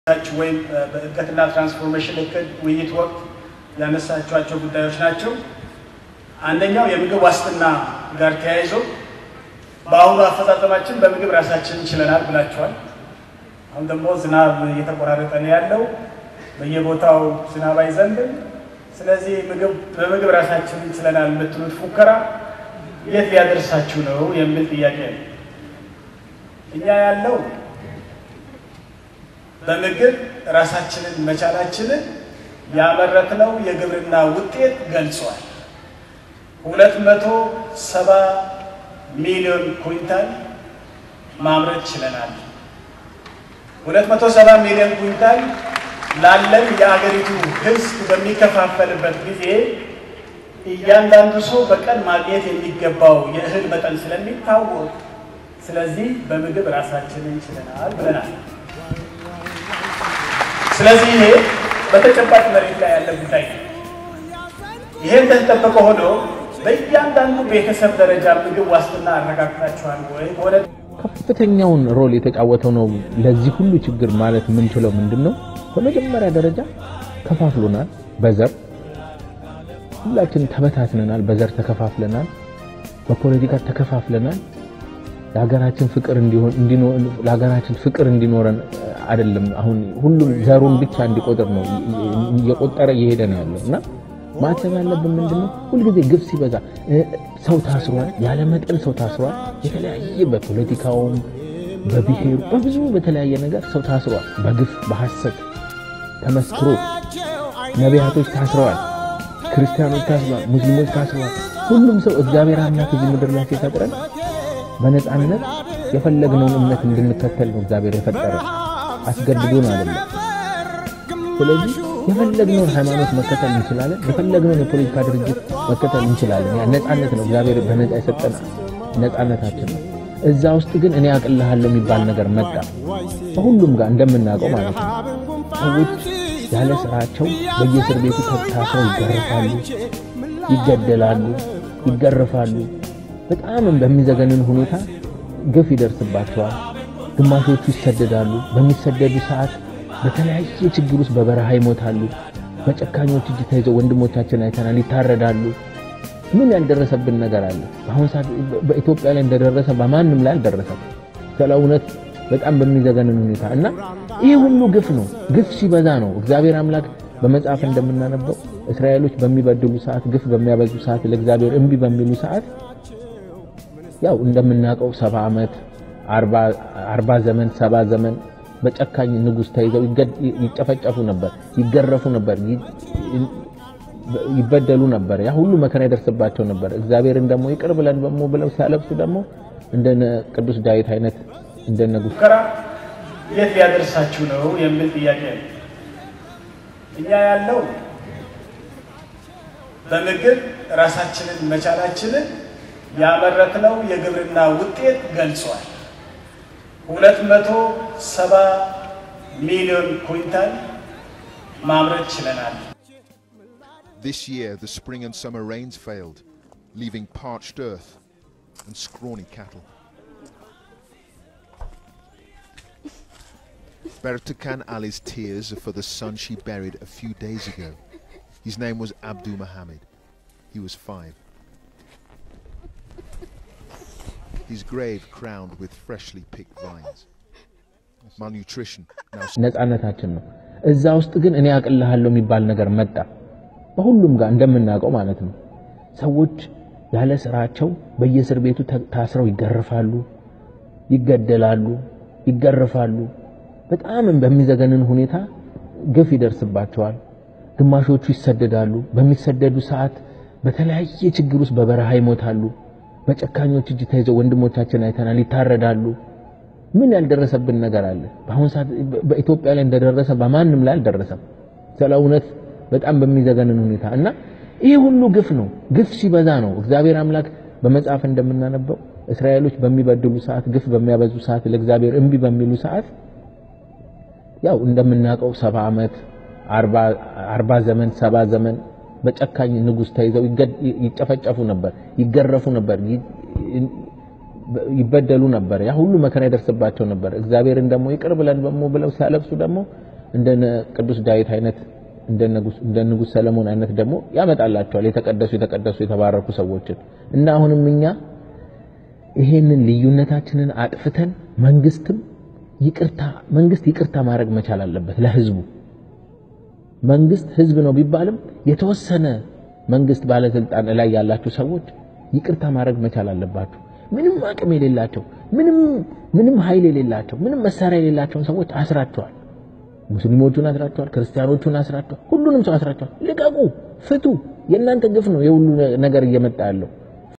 ወይም በእድገትና ትራንስፎርሜሽን እቅድ ውይይት ወቅት ያነሳቸዋቸው ጉዳዮች ናቸው። አንደኛው የምግብ ዋስትና ጋር ተያይዞ በአሁኑ አፈጻጸማችን በምግብ ራሳችን ችለናል ብላችኋል። አሁን ደግሞ ዝናብ እየተቆራረጠ ነው ያለው፣ በየቦታው ዝናብ አይዘንብም። ስለዚህ ምግብ በምግብ ራሳችን ችለናል የምትሉት ፉከራ የት ሊያደርሳችሁ ነው የሚል ጥያቄ ነው። እኛ ያለው በምግብ ራሳችንን መቻላችንን ያመረትነው የግብርና ውጤት ገልጿል። ሁለት መቶ ሰባ ሚሊዮን ኩንታል ማምረት ችለናል። ሁለት መቶ ሰባ ሚሊዮን ኩንታል ላለን የአገሪቱ ሕዝብ በሚከፋፈልበት ጊዜ እያንዳንዱ ሰው በቀን ማግኘት የሚገባው የእህል መጠን ስለሚታወቅ፣ ስለዚህ በምግብ ራሳችንን ችለናል ብለናል። ስለዚህ ይሄ በተጨባጭ መሬት ላይ ያለ ጉዳይ ነው። ይሄ እንደተጠበቀ ሆኖ በእያንዳንዱ ቤተሰብ ደረጃ ምግብ ዋስትና አረጋግጣችኋል ወይ? ሆነ ከፍተኛውን ሮል የተጫወተው ነው። ለዚህ ሁሉ ችግር ማለት የምንችለው ምንድን ነው? በመጀመሪያ ደረጃ ከፋፍሎናል። በዘር ሁላችን ተበታትነናል። በዘር ተከፋፍለናል። በፖለቲካ ተከፋፍለናል። ለሀገራችን ፍቅር እንዲሆን ለሀገራችን ፍቅር እንዲኖረን አይደለም። አሁን ሁሉም ዘሩን ብቻ እንዲቆጥር ነው እየቆጠረ እየሄደ ነው ያለው እና ማሰብ ያለብን ምንድነው? ሁልጊዜ ግፍ ሲበዛ ሰው ታስሯል፣ ያለ መጠን ሰው ታስሯል። የተለያየ በፖለቲካውም በብሔሩ በብዙ በተለያየ ነገር ሰው ታስሯል። በግፍ በሐሰት ተመስክሮ ነቢያቶች ታስረዋል፣ ክርስቲያኖች ታስረዋል፣ ሙስሊሞች ታስረዋል። ሁሉም ሰው እግዚአብሔር አምላክ እዚህ ምድር ላይ ሲፈጥረን በነፃነት የፈለግነውን እምነት እንድንከተል ነው እግዚአብሔር የፈጠረ አስገድዶን አይደለም። ስለዚህ የፈለግነውን ሃይማኖት መከተል እንችላለን። የፈለግነውን የፖለቲካ ድርጅት መከተል እንችላለን። ያ ነፃነት ነው፣ እግዚአብሔር በነፃ የሰጠን ነፃነታችን ነው። እዛ ውስጥ ግን እኔ አቅልሃለሁ የሚባል ነገር መጣ። በሁሉም ጋር እንደምናውቀው ማለት ነው። ሰዎች ያለ ስራቸው በየእስር ቤቱ ታስረው ይገረፋሉ፣ ይገደላሉ፣ ይገረፋሉ። በጣም በሚዘገንን ሁኔታ ግፍ ይደርስባቸዋል። ግማሾቹ ይሰደዳሉ። በሚሰደዱ ሰዓት በተለያየ ችግር ውስጥ በበረሃ ይሞታሉ። በጨካኞች እጅ ተይዘው ወንድሞቻችን አይተናል፣ ይታረዳሉ። ምን ያልደረሰብን ነገር አለ? በአሁኑ ሰዓት በኢትዮጵያ ላይ እንደደረሰ በማንም ላይ አልደረሰም። ስለ እውነት በጣም በሚዘገንን ሁኔታ እና ይህ ሁሉ ግፍ ነው። ግፍ ሲበዛ ነው እግዚአብሔር አምላክ በመጽሐፍ እንደምናነበው እስራኤሎች በሚበድሉ ሰዓት፣ ግፍ በሚያበዙ ሰዓት፣ ለእግዚአብሔር እምቢ በሚሉ ሰዓት ያው እንደምናውቀው ሰባ ዓመት አርባ ዘመን ሰባ ዘመን በጨካኝ ንጉሥ ተይዘው ይጨፈጨፉ ነበር፣ ይገረፉ ነበር፣ ይበደሉ ነበር። ያ ሁሉ መከራ ይደርስባቸው ነበር። እግዚአብሔርን ደግሞ ይቅር ብለን ደግሞ ብለው ሲያለብሱ ደግሞ እንደነ ቅዱስ ዳዊት አይነት እንደነ ሙከራ የት ሊያደርሳችሁ ነው የሚል ጥያቄ ነው። እኛ ያለው በምግብ ራሳችንን መቻላችንን ያመረትነው የግብርና ውጤት ገልጿል። ሁለት መቶ ሰባ ሚሊዮን ኩንታል ማምረት ችለናል። This year, the spring and summer rains failed, leaving parched earth and scrawny cattle. Bertakan Ali's tears are for the son she buried a few days ago. His name was Abdul Mohammed. He was five. His grave crowned with freshly picked vines. Malnutrition now ነፃነታችን ነው። እዛ ውስጥ ግን እኔ አቅልሃለሁ የሚባል ነገር መጣ። በሁሉም ጋር እንደምናውቀው ማለት ነው። ሰዎች ያለ ስራቸው በየእስር ቤቱ ታስረው ይገረፋሉ፣ ይገደላሉ፣ ይገረፋሉ። በጣም በሚዘገንን ሁኔታ ግፍ ይደርስባቸዋል። ግማሾቹ ይሰደዳሉ። በሚሰደዱ ሰዓት በተለያየ ችግር ውስጥ በበረሃ ይሞታሉ። በጨካኞች እጅ ተይዘው ወንድሞቻችን አይተናል፣ ይታረዳሉ። ምን ያልደረሰብን ነገር አለ? በአሁኑ ሰዓት በኢትዮጵያ ላይ እንደደረሰ በማንም ላይ አልደረሰም። ስለ እውነት በጣም በሚዘገንን ሁኔታ እና ይህ ሁሉ ግፍ ነው። ግፍ ሲበዛ ነው እግዚአብሔር አምላክ በመጽሐፍ እንደምናነበው እስራኤሎች በሚበድሉ ሰዓት፣ ግፍ በሚያበዙ ሰዓት፣ ለእግዚአብሔር እምቢ በሚሉ ሰዓት ያው እንደምናውቀው ሰባ ዓመት አርባ ዘመን ሰባ ዘመን በጨካኝ ንጉሥ ተይዘው ይጨፈጨፉ ነበር፣ ይገረፉ ነበር፣ ይበደሉ ነበር። ያ ሁሉ መከራ ይደርስባቸው ነበር። እግዚአብሔርን ደግሞ ይቅር ብለን ደግሞ ብለው ሲያለብሱ ደግሞ እንደነ ቅዱስ ዳዊት አይነት እንደ ንጉሥ ሰለሞን አይነት ደግሞ ያመጣላቸዋል። የተቀደሱ የተቀደሱ የተባረኩ ሰዎችን እና አሁንም እኛ ይሄንን ልዩነታችንን አጥፍተን መንግስትም ይቅርታ መንግስት ይቅርታ ማድረግ መቻል አለበት ለህዝቡ። መንግስት ህዝብ ነው ቢባልም የተወሰነ መንግስት ባለስልጣን ላይ ያላችሁ ሰዎች ይቅርታ ማድረግ መቻል አለባችሁ። ምንም አቅም የሌላቸው ምንም ምንም ኃይል የሌላቸው ምንም መሳሪያ የሌላቸውን ሰዎች አስራቸዋል። ሙስሊሞቹን አስራቸዋል፣ ክርስቲያኖቹን አስራቸዋል፣ ሁሉንም ሰው አስራቸዋል። ልቀቁ፣ ፍቱ። የእናንተ ግፍ ነው የሁሉ ነገር እየመጣ ያለው።